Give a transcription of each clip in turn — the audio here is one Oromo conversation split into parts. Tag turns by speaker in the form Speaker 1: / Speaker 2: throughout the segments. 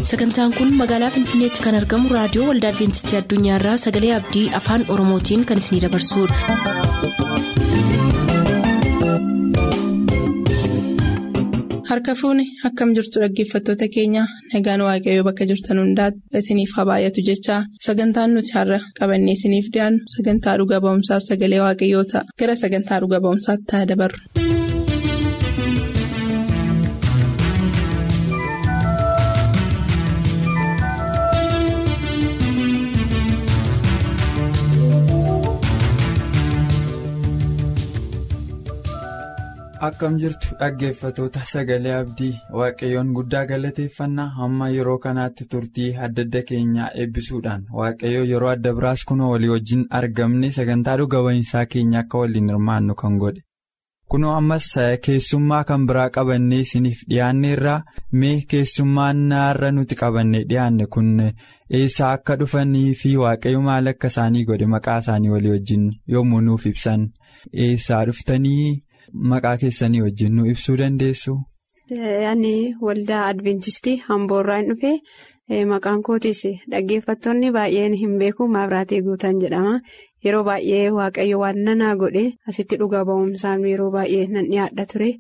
Speaker 1: sagantaan kun magaalaa finfinneetti kan argamu raadiyoo waldaa adventistii addunyaarraa sagalee abdii afaan oromootiin kan isinidabarsudha.
Speaker 2: harka fuuni akkam jirtu dhaggeeffattoota keenya nagaan waaqayyoo bakka jirtan hundaati isiniif haa baay'atu jechaa sagantaan nuti har'a qabannee isiniif dhiyaannu sagantaa dhuga ba'umsaaf sagalee waaqayyoo ta'a gara sagantaa dhuga ba'umsaatti haa dabarru.
Speaker 3: akkam jirtu dhaggeeffatoota sagalee abdii waaqayyoon guddaa galateeffannaa hamma yeroo kanaatti turtii adda adda keenyaa eebbisuudhaan waaqayyoo yeroo adda biraas kunoo walii wajjin argamne sagantaa dhuga ba'iinsaa keenya akka waliin hirmaannu kan godhe kunoo ammas keessummaa kan biraa qabannee isiniif dhiyaanne irraa mee keessummaan naarra nuti qabannee dhiyaanne kun eessaa akka dhufanii fi waaqayyo maal akka isaanii godhe maqaa isaanii walii wajjin yommuu nuuf ibsan eessaa dhuftanii. Maqaa keessanii wajjin nu ibsuu dandeessu.
Speaker 4: Ani waldaa Adventistii Hamboorraan dhufee maqaan kootiis dhaggeeffattoonni baay'een hin beeku Maabiraatee Guutaan jedhama. Yeroo baay'ee Waaqayyo waan nanaa godhe asitti dhuga ba'umsaan yeroo baay'ee nan dhiyaadha ture.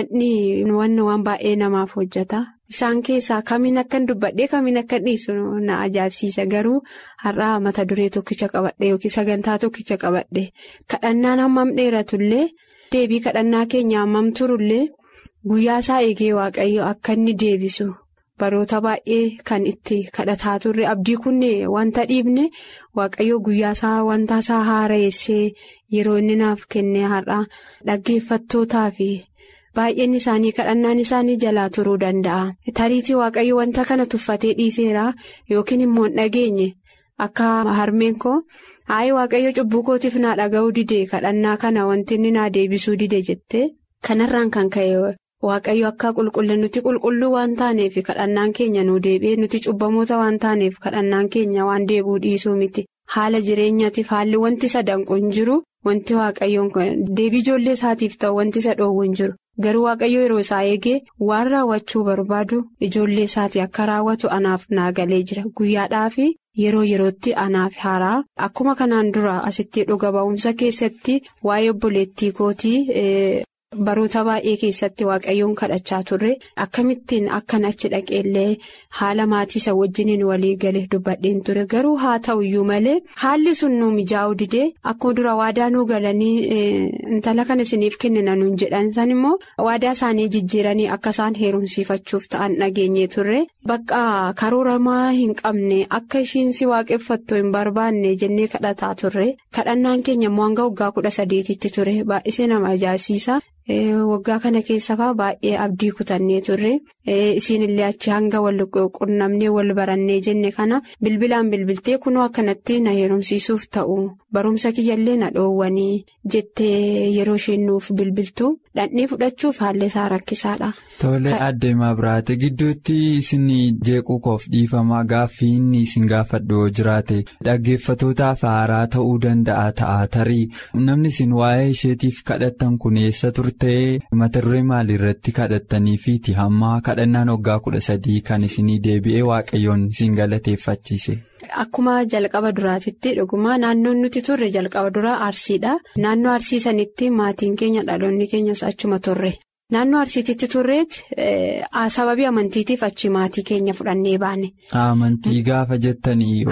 Speaker 4: Waan waan baay'ee namaaf hojjeta. Isaan keessaa kamiin akkan dubbadhee kamiin akka dhiisu na ajaa'ibsiisa garuu har'aa mata duree tokkicha qabadhe yookiin sagantaa tokkicha qabadhe kadhannaan hammam dheeratullee. deebii kadhannaa keenya hammam turullee guyyaa isaa eegee waaqayyo akka inni deebisu baroota baay'ee kan itti kadhataa turre abdii kunne wanta dhiibne waaqayyo guyyaa isaa wanta isaa haara'essee yeroo inni naaf kenne har'a dhaggeeffattootaa fi baay'een isaanii kadhannaan isaanii jalaa turuu danda'a tariitii waaqayyo wanta kana tuffatee dhiiseera yookiin immoo hin dhageenye akka harmeen koo. Hayi waaqayyo cubbuu kootiif naa dhaga'uu dide kadhannaa kana wanti inni naa deebisuu dide jette kanarraan kan ka'e waaqayyo akka qulqullin nuti qulqulluu waan taaneef kadhannaan keenya nu deebi'ee nuti cubbamoota waan taaneef kadhannaan keenya waan deebuu dhiisuu miti haala jireenyaatiif haalli wanti isa danqu hin jiru wanti waaqayyoon deebii ijoollee isaatiif ta'u wanti isa dhoowwu hin jiru garuu waaqayyo yeroo isaa eegee waan raawwachuu barbaadu ijoollee isaatii akka raawwatu anaaf naa galee jira guyyaadhaafi. Yeroo yerootti anaaf haaraa akkuma kanaan dura asitti dhuga ba'umsa keessatti waa'ee obboleettii kootii baroota baay'ee keessatti waaqayyoon kadhachaa turre akkamittiin akkan achi dhaqeellee haala maatii isa wajjiniin walii gale dubbadheen ture garuu haa ta'u iyyuu malee haalli sun nu mijaa'uu didee akkuma dura waadaa nuu galanii intala kana isiniif kennina nuun jedhan san immoo waadaa isaanii jijjiiranii akka isaan heerumsiifachuuf ta'an dhageenye turre. Bakka karooramaa hin qabne akka ishiin si waaqeffattu hin barbaanne jennee kadhataa turre kadhannaan keenya immoo hanga waggaa kudha sadeetitti ture baay'isee nama ajaa'ibsiisa. Waggaa kana keessafaa baay'ee abdii kutannee turre isiin illee achi hanga wal qunnamnee wal barannee jenne kana bilbilaan bilbiltee kunoo akkanatti na heerumsiisuuf ta'u barumsa kiyyallee na dhoowwanii jettee yeroo isheen nuuf bilbiltu dhandhee fudhachuuf haalli isaa rakkisaadha.
Speaker 3: Tole adeemaa biraate gidduutti isin jeequu koof dhiifamaa gaaffii inni isin gaafadhu yoo jiraate dhaggeeffatootaaf haaraa ta'uu danda'a ta'a tarii namni isin waa'ee isheetiif kadhattan kun eessa turtee mata duree maaliirratti kadhattaniifiiti hamma kadhannaan waggaa kudha sadii kan isinii deebi'ee waaqayyoon isin galateeffachiise.
Speaker 4: Akkuma jalqaba duraatitti dhuguma naannoon nuti turre jalqaba duraa arsiidha. Naannoo arsii sanitti maatiin keenya dhaloonni keenyas achuma turre. Naannoo arsiititti turreetti sababii amantiitiif achi maatii keenya fudhannee baane.
Speaker 3: Amantii gaafa jettanii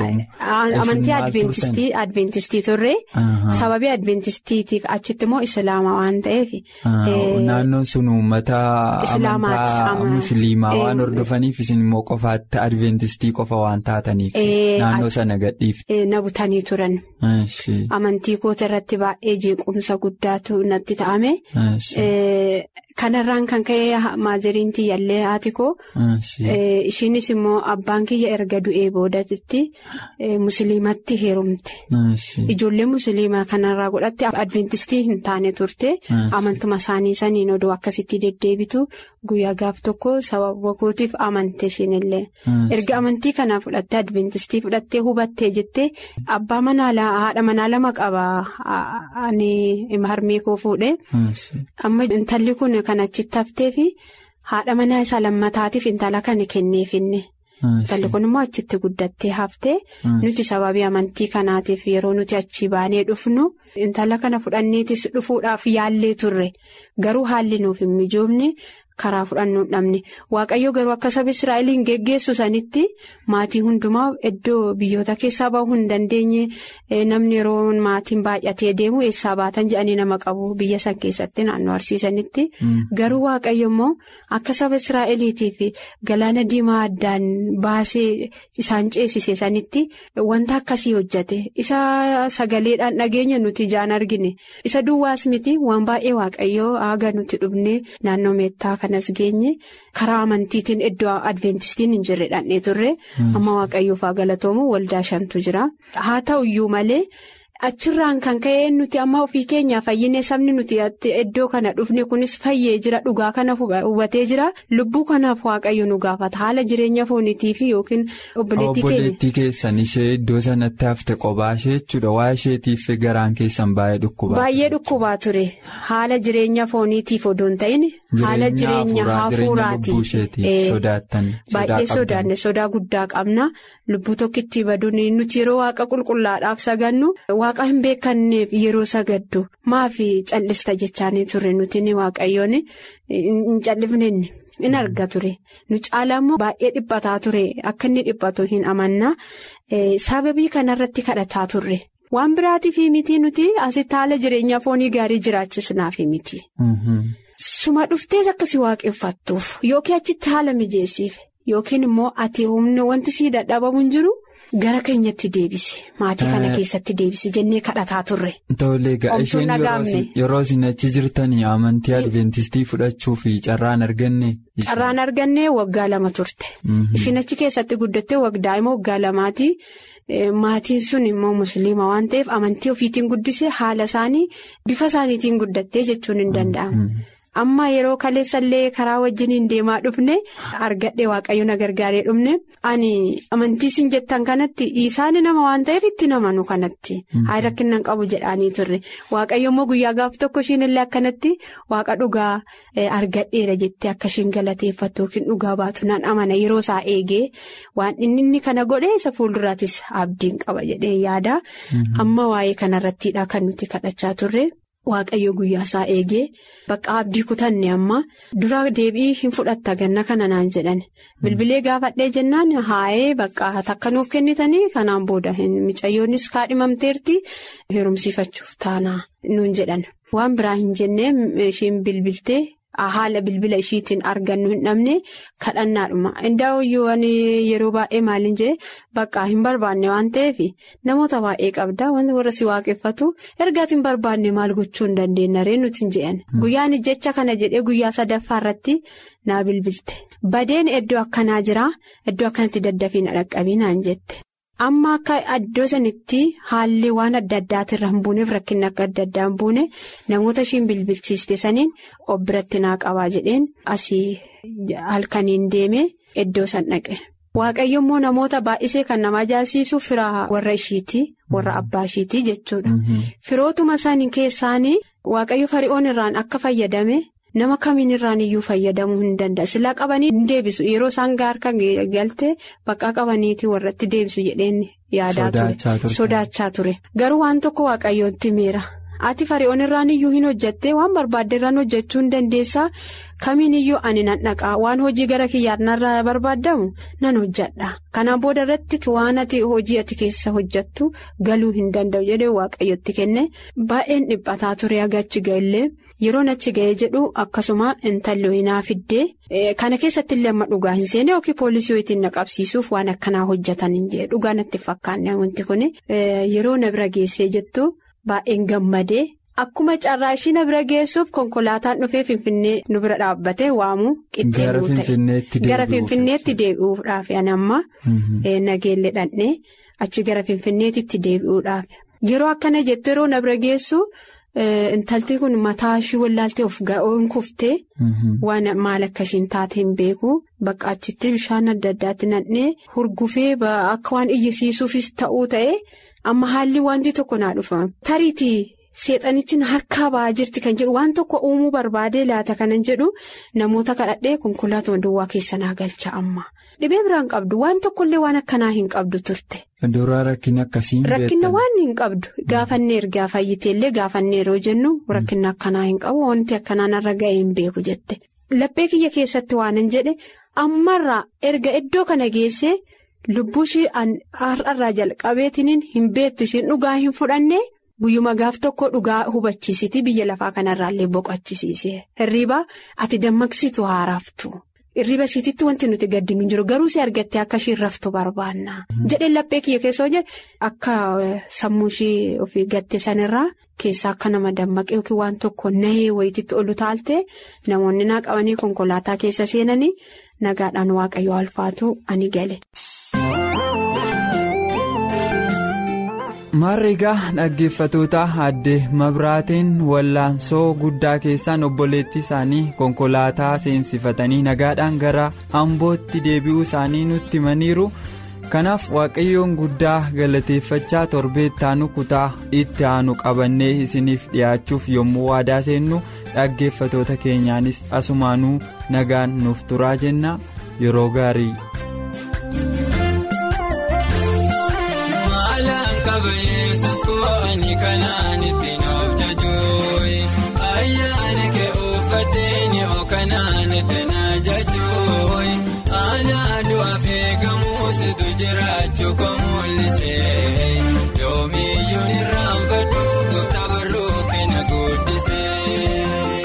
Speaker 4: Amantii Adventistii turre sababii Adventistiitiif achitti immoo Islaamaa waan ta'eef.
Speaker 3: Naannoon sun uummata amantaa musliimaa waan hordofaniif isin immoo qofaatti Adventistii qofa waan taataniif naannoo sana gadhiifte.
Speaker 4: Na butanii turan. Amantii koota irratti baay'ee jeequmsa guddaatu natti ta'ame. Kanarraan kan ka'e maaziriin tiyyaallee haati koo ishiinis immoo abbaan kiyya erga du'ee boodatti musliimatti heerumte ijoollee musliimaa kanarraa godhatte adventistii hin taane turte amantuma isaanii saniin odoo akkasitti deddeebitu guyyaa gaaf tokko sababa kootiif amante ishiinillee erga amantii kanaa fudhatte adventistii fudhattee hubattee jettee abbaa manaa haadha manaa lama qaba harmee koo fuudhe amma intalli kun kan achitti haftee fi haadha manaa isaa lammataatiif intala kana kenneefinne Intalli kun immoo achitti guddattee haftee nuti sababii amantii kanaatiif yeroo nuti achi baanee dhufnu intala kana fudhanneetis dhufuudhaaf yaallee turre garuu haalli nuuf hin mijoofne. karaa fudhannuu dhabne waaqayyo garuu akka saba israa'eliin geggeessu sanitti maatii hundumaa iddoo biyyoota keessaa bahuu hin dandeenye namni yeroo maatiin baay'atee deemu eessaa baatan jedhanii nama qabu biyya san keessatti naannoo arsiisanitti garuu waaqayyo immoo akka saba israa'eliitiif galaana diimaa addaan baasee isaan ceesise sanitti wanta akkasii hojjate isa sagaleedhaan dhageenya nuti ijaan argine isa duwwaas miti waan baay'ee waaqayyo haga nuti dhufne naannoo meettaa kanas geenye karaa amantiitiin iddoo adventistiin hin jirre dhandhee turre amma waaqayyoof haa galatoomu waldaa shantu jira haa ta'uyyuu malee. Achirraan kan ka'e nuti amma ofii keenyaa fayyinee sabni nuti iddoo kana dhufne kunis fayyee jira dhugaa kana hubatee jira lubbuu kanaaf waaqayyo nu gaafata haala jireenya fooniitiif yookiin obboleettii keenya.
Speaker 3: Obboleettii keessan ishee iddoo sanatti hafte qophaa ishee jechuudha waa isheetiif garaan keessan baay'ee dhukkubaa.
Speaker 4: Baay'ee dhukkubaa ture haala jireenya fooniitiif odoo hin ta'in haala jireenya hafuuraatiif baay'ee sodaanne sodaa guddaa qabna lubbuu tokkitti baduun nuti yeroo waaqa qulqullaadhaaf sagannu. Waaqa hin beekanneef yeroo sagaddu maafi callista jechaanii turre nuti ni waaqayyoon hin callifne in arga ture nu caalaa immoo baay'ee dhiphataa ture akka inni dhiphatu hin amanna sababii kanarratti kadhataa turre waan biraatiif miti nuti asitti haala jireenyaa foonii gaarii jiraachisnaaf miti. Suma dhuftees akkasii waaqeffattuuf yookiin achitti haala mijeessiif yookiin immoo ati humna wanti sii dadhabamu hin jiru. Gara keenyatti deebisi maatii kana keessatti deebisi jennee kadhataa turre.
Speaker 3: Tole egaa isheen yeroo isin achi jirtanii amantii adventistii fudhachuu fi carraan arganne.
Speaker 4: Carraan arganne waggaa lama turte. Isheen achi keessatti guddattee waggaa immoo waggaa lamaati. Maatiin sun immoo musliima waan ta'eef amantii ofiitiin guddise haala isaanii bifa isaaniitiin guddattee jechuun hin danda'amu. Amma yeroo kaleessallee karaa wajjiniin deemaa dhufne argadhe waaqayyo na gargaaree dhufne ani amantii isin jettan kanatti isaan nama waan ta'eef itti namanu kanatti haa rakkinnan qabu jedhanii turre waaqayyo immoo guyyaa gaaf tokko ishiinillee akkanatti waaqa dhugaa argadheera jettee akka ishiin galateeffattu yookiin dhugaa baatu nan amana yeroo isaa eegee waan inni kana godhe isa fuulduraatis abdiin qaba jedhee yaada amma waa'ee kanarrattiidha kan nuti kadhachaa turre. Waaqayyo guyyaa isaa eegee bakka abdii kutanne amma dura deebii hin fudhatta ganna kana naan jedhan bilbilee gaafadhee jennaan haa'ee bakka takka nuuf kennitanii kanaan booda micayyoonnis kaadhimamteerti heerumsiifachuuf taanaa nuun jedhan waan biraa hin jennee ishiin bilbiltee. Haala bilbila ishiitiin argannu hin dhabne kadhannaadhuma indaa'uyyuu yeroo baay'ee maaliin jee bakka hin barbaanne waan ta'eef namoota baay'ee qabda wanti warra si waaqeffatu ergaati hin barbaanne maal gochuu hin dandeenya ree nuti hin jedhan guyyaan jecha kana jedhee guyyaa sadaffaa irratti naa bilbilte badeen iddoo akkanaa jira iddoo akkanatti daddafii na dhaqqabiinaan jette. Amma akka iddoo sanitti haalli waan adda addaatirra hin buuneef rakkinni akka adda addaa hin buune namoota ishiin bilbilchiiste saniin of biratti naa qabaa jedheen asii halkaniin deeme iddoo san dhaqe. Waaqayyo immoo namoota baay'isee kan nama ajaa'ibsiisu firaa warra ishiiti warra abbaa ishiiti jechuudha. Firootuma isaanii keessaanii waaqayyo fari'oon irraan akka fayyadame. Nama kamiin irraan iyyuu fayyadamuu hin danda'a. Silaa qabanii hin deebisu. Yeroo isaan gaarka galte bakka qabaniiti warratti deebisu jedheen yaadaa ture. Sodaachaa ture. Garuu waan tokko waaqayyootti miira. Ati fari'oon irraan iyyuu hin hojjattee waan barbaadde irraan hojjechuu hin dandeessaa. Kamiin iyyuu ani nan dhaqaa waan hojii gara kiyyaan narraa barbaadamu nan hojjadha. Kanaan booda irratti waan ati hojii ati keessa hojjattu galuu hin danda'u jedhee waaqayyotti kenne baay'een dhiphataa ture agachi ga'ellee yeroon achi ga'ee jedhu akkasuma intalli ho'inaa fiddee kana keessatti illee amma dhugaa hin seene yookiin poolisii ho'itiin na qabsiisuuf waan akkanaa hojjetan hin jee dhugaa natti fakkaanne wanti kun yeroo na bira geessee jettu baay'een gammadee. Akkuma carraa ishii na bira geessuuf konkolaataan dhufee Finfinnee nu bira dhaabbatee waamu qixxee ta'e gara Finfinneetti deebi'uudhaaf amma nageelle dhandhee achi gara Finfinneetti deebi'uudhaaf yeroo akkana jettu yeroo na bira geessu intalti kun mataa ishii wallaaltee of ga'oon kuftee waan maal akka ishiin taate hin beeku bakka achitti bishaan adda addaatti nadhee hurgufee akka waan iyyisiisuufis ta'uu ta'e amma haalli wanti tokko naa dhufa tariitii. seexanichi harkaa ba'aa jirti kan jedhu waan tokko uumuu barbaadee laata kanan jedhu namoota kadhadhee konkolaataa duwwaa keessa naa galcha amma dhibee biraan qabdu waan tokkollee waan akkanaa hin qabdu turte.
Speaker 3: Duraa rakkina akkasiin
Speaker 4: Rakkina waan hin qabdu gaafanneer gaafayiteellee gaafanneeroo jennu rakkina akkanaa hin qabu wanti akkanaa narra ga'ee hin beeku jette laphee kiyya keessatti waanan jedhe ammarraa erga iddoo kana geessee lubbuu ishii har'arraa jalqabeetiniin hin beektu ishiin dhugaa hin fudhanne guyyuma gaaf tokko dhugaa hubachiisiti biyya lafaa kanarraallee boqochisiise hirriibaa ati dammaqsitu haaraaftu. Irriba ishiititti wanti nuti gaddinu jiru garuu si argattee akka isheen raftu barbaanna. Jedheen laphee kiyya keessoo jedhe akka sammuu ishee ofii gatte sanirraa keessaa akka nama dammaqee yookiin waan tokko nahee wayititti olu taalte namoonni naa qabanii konkolaataa keessa seenanii nagaadhaan waaqayyo alfaatu ani gale.
Speaker 3: Maarreegaa dhaggeeffatoota addee mabraateen wallaansoo guddaa keessaan obboleettii isaanii konkolaataa seensifatanii nagaadhaan gara ambootti deebi'uu isaanii nutti himaniiru kanaaf waaqayyoon guddaa galateeffachaa torbeetti aanu kutaa itti aanu qabannee isiniif dhiyaachuuf yommuu waadaa seennu dhaggeeffatoota keenyaanis asumaanuu nagaan nuuf turaa jenna yeroo gaarii.
Speaker 5: Yesus ko'anii kanaan ittiin of jajooyi ayyaana kee uffatee oo kanaan danaa jajooyi aanaa du'aaf eegamuusitu jiraachuu kan mul'isee yoomiyyuun irraanfadhu gooftaa barruu kenna guddisee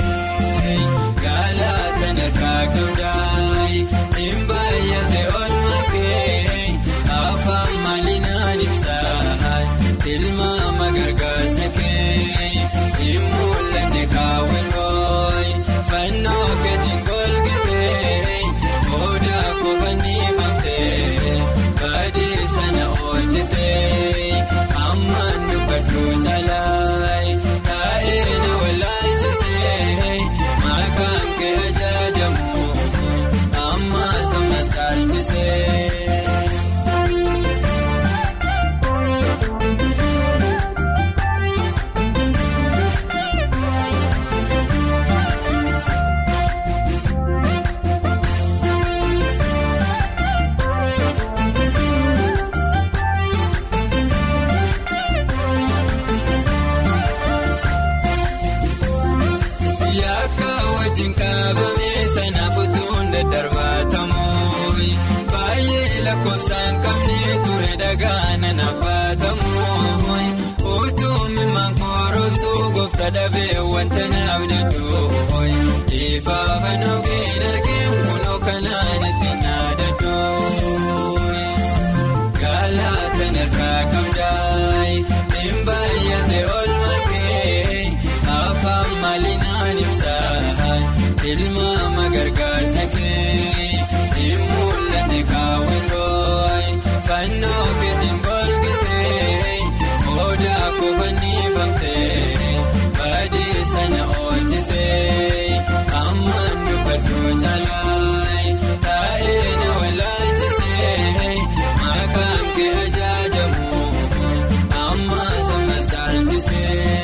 Speaker 5: galaataan harkaa qabdaayi hin baay'ate olma kee afaan maalinaan ibsaa. Tilmaama gargaarsa kee hin mul'anne kaawwatooyi fannoo keetiin golgatee odaa kofannifamtee baadii sana oolchitee hammaan dubbadhu caalaayi taa'ee na wallaalchisee maqaan kee ajaajamu amma sammas caalchisee. Lakkoofsaan qabnee ture dhagaana nabbatamu utuummi mankoorobsuu goofta dhabee wanta naaf dadhoo ifaafan ogeeyyiin arginu kunoo kanaan itti naadadhoo galaataan harkaa qabdaayi hin baay'ate olma kee afaan maalinaan ibsaa tilmaama gargaarsa kee hin mul'anne kaawwatooyi fannoo keetiin golgatee odaa kofannifamtee baadii sana oolchitee hammaan dubbadhu caalaayi taa'ee na wallaalchisee maqaan kee ajaajamu amma sammas caalchisee.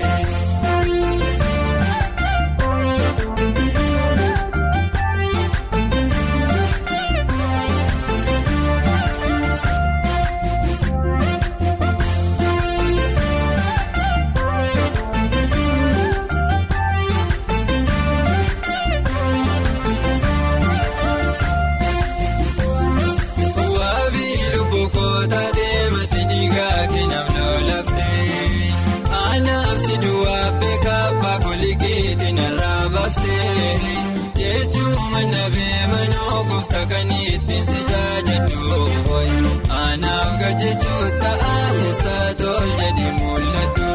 Speaker 5: jechuun nabee manoo goofta kan ittiin si jaajadhu anaaf gajechuun ta'a keessaa tol jedhi mul'adhu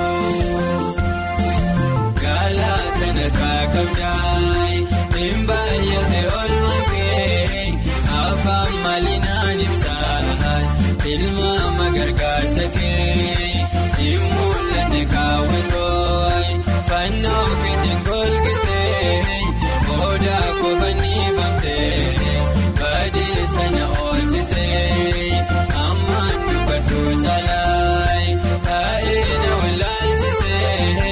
Speaker 5: galaataan harkaa qabdaayi hin baay'ate olma kee afaan maalinaan ibsaa tilmaama gargaarsa kee hin mul'anne kaawwatooyi fannoo keetiin golgatee. Odaa kofannifamtee baadii sana oolchitee hammaan dubbadhu caalaayi taa'ee na wallaalchisee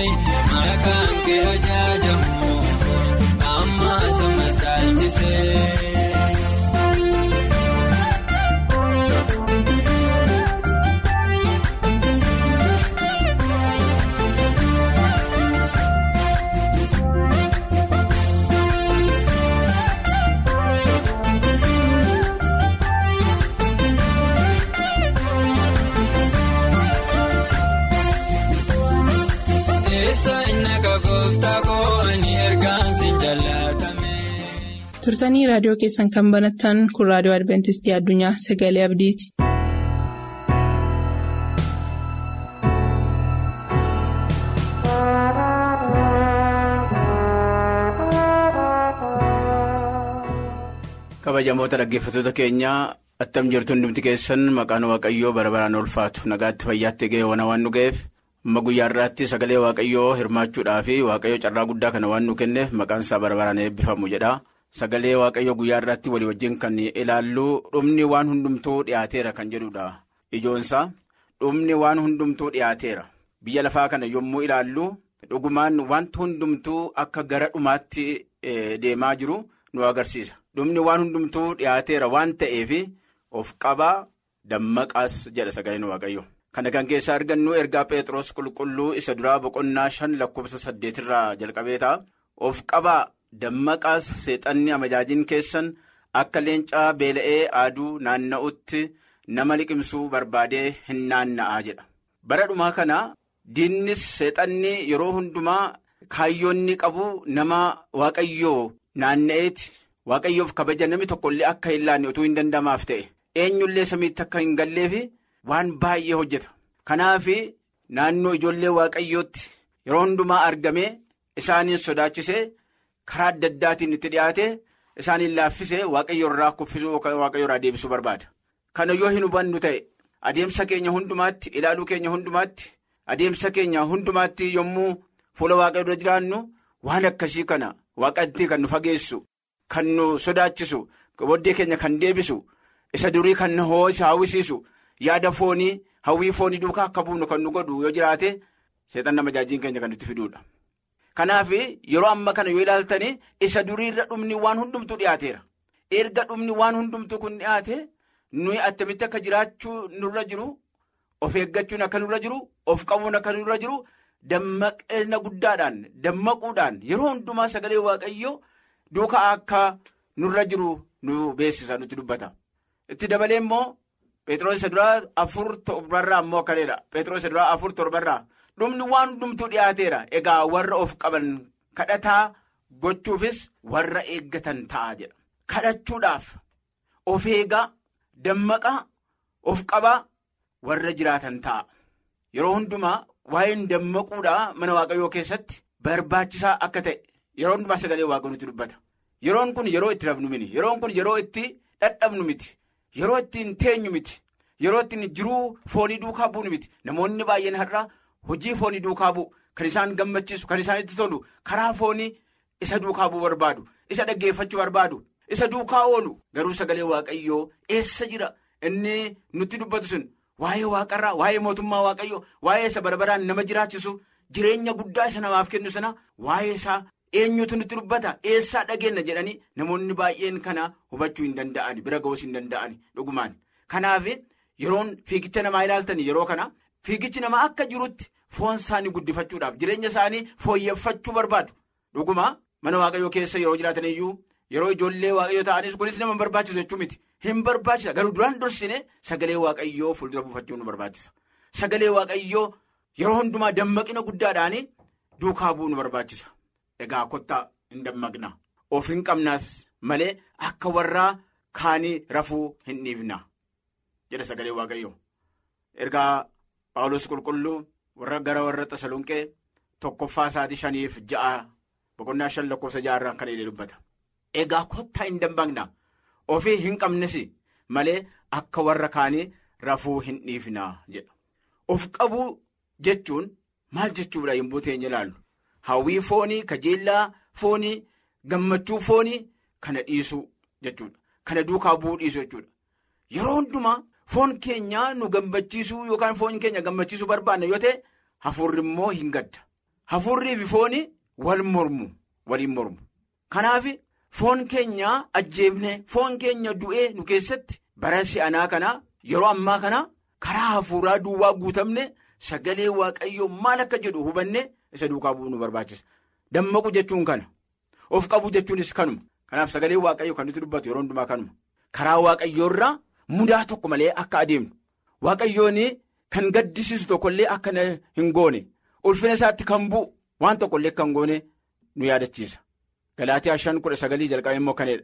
Speaker 2: turtanii raadiyoo keessan kan banattan kun raadiyoo adventistii addunyaa sagalee abdiiti.
Speaker 6: kabajamoota dhaggeeffattoota keenyaa attam jirtu hundumti keessan maqaan waaqayyoo bara baraan ulfaatu nagaatti fayyaatti ga'e waan nu ga'eef amma guyyaa irraatti sagalee waaqayyoo hirmaachuudhaa fi waaqayyoo carraa guddaa kana waan nu kenneef maqaan isaa bara baraan eebbifamu jedha sagalee waaqayyoo guyyaa irraatti walii wajjin kan ilaallu dhumni waan hundumtuu dhiyaateera kan jedhudha ijoonsaa dhumni waan hundumtuu dhiyaateera biyya lafaa kana yommuu ilaallu dhugumaan wanti hundumtuu akka gara dhumaatti deemaa jiru nu agarsiisa. dhumni waan hundumtuu dhiyaateera waan ta'eef of qabaa dammaqaas jedha sagaleen waaqayyo kana kan keessaa argannu ergaa pheexros qulqulluu isa duraa boqonnaa shan lakkoofsa saddeetirraa jalqabee ta'a of qabaa dammaqaas seexanni amajaajiin keessan akka leencaa beela'ee aaduu naanna'utti nama liqimsuu barbaadee hin naanna'aa jedha bara dhumaa kana diinnis seexanni yeroo hundumaa kaayyoonni qabu nama waaqayyoo naanna'eeti. waaqayyoof kabaja namni tokkollee akka hin laanne utuu hin dandamaaf ta'e eenyullee samiitti akka hin galleef waan baay'ee hojjeta kanaaf naannoo ijoollee waaqayyootti yeroo hundumaa argamee isaaniin sodaachisee karaa adda addaatiin itti dhiyaate isaaniin laaffisee waaqayyo irraa kuffisuu waaqayyo irraa deebisuu barbaada kana yoo hin hubannu ta'e adeemsa keenya hundumaatti ilaaluu keenya hundumaatti adeemsa keenya hundumaatti yommuu fuula waaqayyo dura jiraannu waan akkasii kana waaqatti kan nu fageessu. Kan nu sodaachisu booddee keenya kan deebisu isa durii kan nu hawwisiisu yaada foonii hawwii foonii duukaa akka buufnu kan nu godhu yoo jiraate seexanni amajaajiin keenya kan nutti fiduudha. Kanaaf yeroo amma kana yoo ilaaltanii isa duriirra dhumni waan hundumtuu dhiyaateera. Erga dhumni waan hundumtuu kun dhiyaate nuyi attamitti akka jiraachuu nurra jiru of eeggachuun akka nurra jiru of qabuun akka nurra jiru dammaqina guddaadhaan dammaquudhaan yeroo hundumaa sagalee waaqayyoo. Duukaa akka nurra jiru nu beeksisa nutti dubbata. Itti dabalee immoo Pheexroos isa duraa afur torbarraa immoo akkanidha. Pheexroos isa duraa afur torbarraa dhumni waan hundumtuu dhiyaateera. Egaa warra of qaban kadhataa gochuufis warra eeggatan ta'a jedha. Kadhachuudhaaf of eegaa dammaqaa of qabaa warra jiraatan ta'a. Yeroo hundumaa waa'een dammaquudhaa mana waaqayyoo keessatti barbaachisaa akka ta'e. Yeroo hundumaa sagalee waaqayyoo nutti dubbata. Yeroon kun yeroo itti rafnu miti. Yeroon kun yeroo itti dhadhabnu miti. Yeroo ittiin teenyu miti. Yeroo ittiin jiruu foonii duukaa bu'u miti. Namoonni baay'een har'a hojii foonii duukaa bu'u. Kan isaan gammachiisu, kan isaanitti tolu, karaa foonii isa duukaa bu'u barbaadu. Isa dhaggeeffachuu barbaadu. Isa duukaa oolu. Garuu sagalee waaqayyoo eessa jira? Inni nutti dubbatu sun waa'ee waaqarraa, waa'ee mootummaa waaqayyoo, waa'ee isa barabaraan nama jiraachisu, jireenya guddaa isa namaaf kennu sana waa'ee isaa. Eenyutu nutti dubbata eessaa dhageenya jedhanii namoonni baay'een kana hubachuu hin danda'ani bira ga'uus hin danda'ani dhugumaan. Kanaaf yeroon fiigicha namaa ilaaltan yeroo kana fiigichi namaa akka jirutti foon isaanii guddifachuudhaaf jireenya isaanii fooyyeffachuu barbaadu. Dhugumaa mana waaqayyoo keessa yeroo jiraatan iyyuu yeroo ijoollee waaqayyoo ta'anis kunis nama barbaachisu jechuu miti hin barbaachisa garuu duraan dursine sagalee waaqayyoo fuuldura buufachuu nu barbaachisa. Sagalee waaqayyoo yeroo hundumaa dammaqina guddaadhaan duukaa bu'uu nu barbaachisa. Egaa kottaa hin dammaqna of hin qabnaas malee akka warraa kaanii rafuu hin dhiifna jedha sagalee waaqayyo ergaa Paawulos qulqulluu warra gara warra Tasalonqee tokkoffaa isaatii shaniif ja'a boqonnaa shan lakkoofsa ja'arraa kan inni dubbata. Egaa kottaa hin dammaqna ofii hin qabnes malee akka warra kaanii rafuu hin dhiifna jedha. Of qabuu jechuun maal jechuudha yommuu teenya ilaallu. Hawwii foonii kajeellaa foonii gammachuu foonii kana dhiisuu jechuudha. Kana duukaa bu'uu dhiisuu jechuudha. Yeroo hundumaa foon keenya nu gammachiisuu yookaan foon keenya gammachiisuu barbaanna yoo ta'e hafuurri immoo hin gadda. Hafuurrii fi foonii wal mormu waliin mormu. Kanaaf foon keenya ajjeefne foon keenya du'ee nu keessatti bara si'anaa kana yeroo ammaa kana karaa hafuuraa duwwaa guutamne sagalee waaqayyoo maal akka jedhu hubanne. isa duukaa bu'uu nu barbaachisa dammaqu jechuun kana of qabu jechuunis kanuma kanaaf sagalee waaqayyo kan nuti dubbatu yeroo hundumaa kanuma karaa waaqayyoorraa mudaa tokko malee akka adeemnu waaqayyoon kan gaddisiisu tokkollee akka hin goone ulfina isaatti kan bu'u waan tokkollee kan goone nu yaadachiisa. Galaatiyaa shan kudha sagalii jalqabee immoo kanadha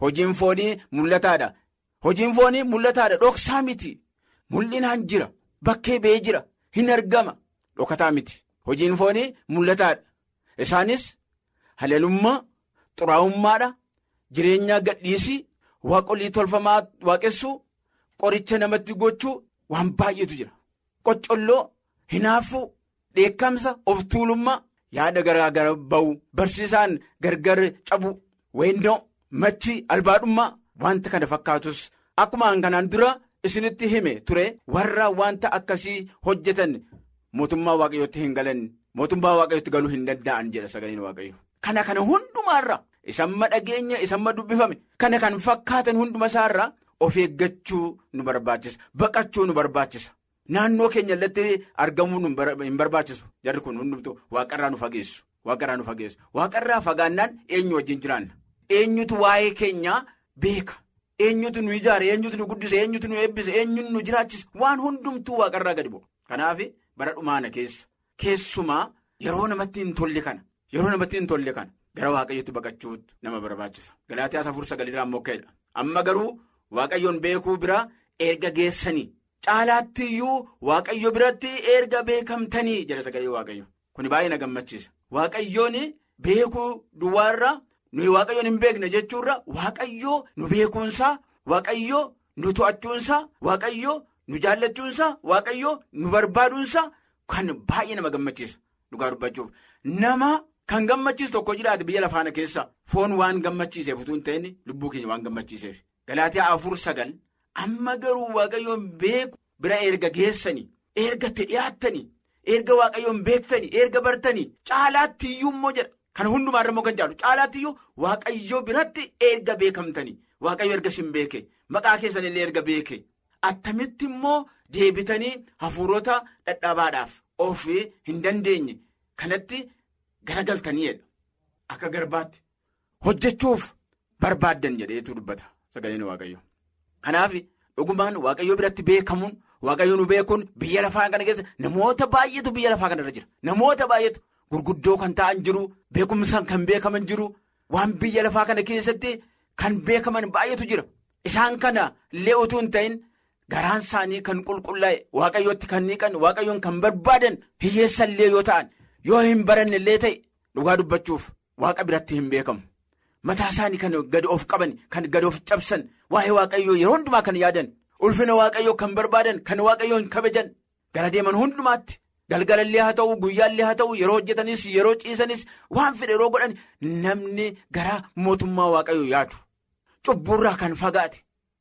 Speaker 6: hojiin foonii mul'ataadha. Hojiin foonii mul'ataadha dhoksaa miti. Mul'inaan jira. Bakkee ba'ee jira. Hin argama. Dhokataa miti. Hojiin foonii mul'ataadha. Isaanis halalummaa, xuraa'ummaadha, jireenya gadhiisii, waaqolii tolfamaa waaqessuu, qoricha namatti gochuu waan baay'eetu jira. Qoccolloo, hinaafuu, dheekkamsa, of tuulummaa, yaada garaa gara ba'u, barsiisaan gargar cabu, weennoo, machi, albaadhummaa, wanta kana fakkaatus akkuma kanaan dura isinitti hime ture warra wanta akkasii hojjetan mootummaa waaqayyootti hin galan. Mootummaa waaqayyootti galuu hin danda'an jedha sagaleen waaqayyo. Kana kana hundumaarra isamma dhageenya isamma dubbifame kana kan fakkaatan hunduma isaarra of eeggachuu nu barbaachisa. Baqachuu nu barbaachisa. Naannoo keenya irratti argamuu hin barbaachisu. Jarri kun hundumtuu waaqarraa nu fageessu. Waaqarraa nu fageessu. Waaqarraa fagaannaan eenyu wajjin jiraanna. Eenyutu waa'ee keenyaa beeka. Eenyutu nu ijaare, eenyutu nu guddise, eenyutu nu eebbise, eenyutu nu jiraachise waan hundumtuu waaqarraa gadi bu'u. Kanaaf bara dhumaana keessa. Keessumaa yeroo namatti hin tolle kana yeroo namatti hin tolle kana gara waaqayyootti baqachuutu nama barbaachisa. Galaatiyaas afur sagalirraa immoo ka'edha. Amma garuu waaqayyoon beekuu bira erga geessanii caalaatti iyyuu waaqayyo biratti erga beekamtanii jedha sagalee waaqayyo. Kuni baay'ee na gammachiisa. Waaqayyoon beekuu duwwaarra nuyi waaqayyoon hin beekne jechuurra waaqayyoo nu beekuunsaa waaqayyoo nu to'achuunsaa waaqayyoo nu jaallachuunsaa waaqayyoo nu barbaaduunsaa. Kan baay'ee nama gammachiisa dhugaa dubbachuuf nama kan gammachiisu tokko jiraate biyya lafaana keessa foon waan gammachiiseef utuu hin ta'in lubbuu keenya waan gammachiiseef. Galaatiyaa afur sagal amma garuu waaqayyoon beeku bira erga geessanii erga dhiyaattanii erga waaqayyoon beektanii erga bartanii caalaatti iyyuu immoo jedha kan hundumaarra immoo kan caalu caalaatti iyyuu waaqayyoo biratti erga beekamtanii waaqayyo erga sin beeke maqaa keessanillee erga beeke attamitti immoo. Deebitanii hafuurota dhadhabaadhaaf of hin dandeenye kanatti garagaltaniidha. Akka garbaatti hojjechuuf barbaaddan jedheetu dubbata sagaleen waaqayyo. Kanaaf dhugumaan waaqayyo biratti beekamuun waaqayyo nu beekuun biyya lafaa kana keessa namoota baay'eetu biyya lafaa kanarra jira. Namoota baay'eetu gurguddoo kan ta'an jiru beekumsaan kan beekaman jiru waan biyya lafaa kana keessatti kan beekaman baay'eetu jira. Isaan kana illee utuu hin ta'in. Garaan isaanii kan qulqullaa'e waaqayyootti kan niqan waaqayyoon kan barbaadan hiyyeessa illee yoo ta'an yoo hin baranne illee ta'e dhugaa dubbachuuf waaqa biratti hin beekamu. Mataa isaanii kan gadi of qaban kan gadi of cabsan waa'ee waaqayyoo yeroo hundumaa kan yaadan ulfina waaqayyoo kan barbaadan kan waaqayyoo hin kabajan gara deeman hundumaatti galgalallee haa ta'u guyyaallee haa ta'u yeroo hojjetanis yeroo ciisanis waan fedhe yeroo godhan namni gara mootummaa waaqayyoo yaadu cubburraa kan fagaate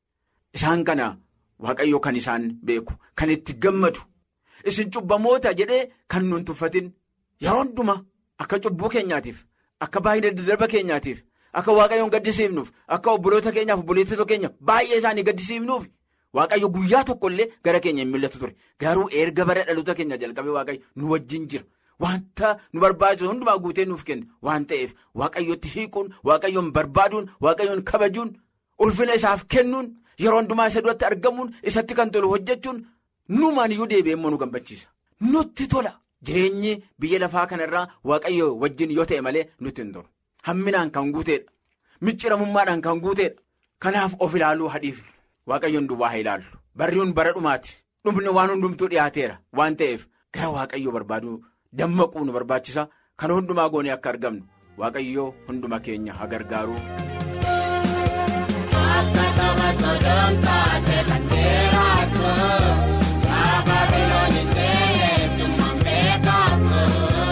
Speaker 6: isaan kana. Waaqayyo kan isaan beeku kan itti gammadu isin cubbamoota jedhee kan nuun tuffatin yeroo hundumaa akka cubbuu keenyaatiif akka baay'ina daddarba keenyaatiif akka waaqayyoon gaddisiifnuuf akka obboloota keenyaaf obboleettota keenya baay'ee isaanii gaddisiifnuuf waaqayyo guyyaa tokko illee gara keenya hin mul'atu ture garuu erga bara dhaloota keenya jalqabee waaqayyo nu wajjin jira wanta nu barbaachisu hundumaa guutee nuuf kenna waan ta'eef waaqayyotti hiikuun waaqayyoon barbaaduun waaqayyoon kabajuun ulfina isaaf kennuun. Yeroo hundumaa isa duratti argamuun isatti kan tolu hojjechuun nuumaan iyyuu deebi'ee immoo nu gammachiisa. Nutti tola. Jireenyi biyya lafaa kanarraa waaqayyo wajjin yoo ta'e malee nutti hin tolu. Hamminaan kan guuteedha. Micciramummaadhaan kan guuteedha. Kanaaf of ilaaluu hadhiif. Waaqayyoon duwwaa haa ilaallu. Barriin bara dhumaati. Dhumni waan hundumtuu dhiyaateera waan ta'eef gara waaqayyoo barbaaduu dammaquu nu barbaachisa. Kan hundumaa goonee akka argamnu waaqayyoo hunduma keenya haa gargaaru.
Speaker 7: Saba sodoom taate bandeeraatu Kaaba bilooni ta'ee tummaan beekamu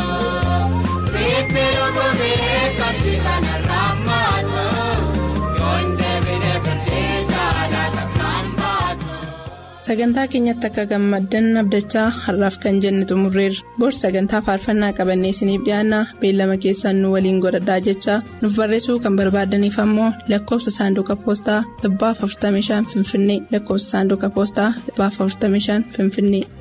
Speaker 7: Sitti rukubee qabsiisan arraammaatu Yoon deebinee firdee jaalata kan baatu.
Speaker 2: Sagantaa keenyatti akka gammaddan abdachaa har'aaf kan jenne xumurreerra. Bor sagantaa faarfannaa qabannee isiniif dhiyaanna beellama keessaan nu waliin godhadhaa jecha nuuf barreessuu kan barbaadaniif ammoo lakkoofsa saanduqa poostaa 45 Finfinnee lakkoofsa saanduqa poostaa 45 Finfinnee.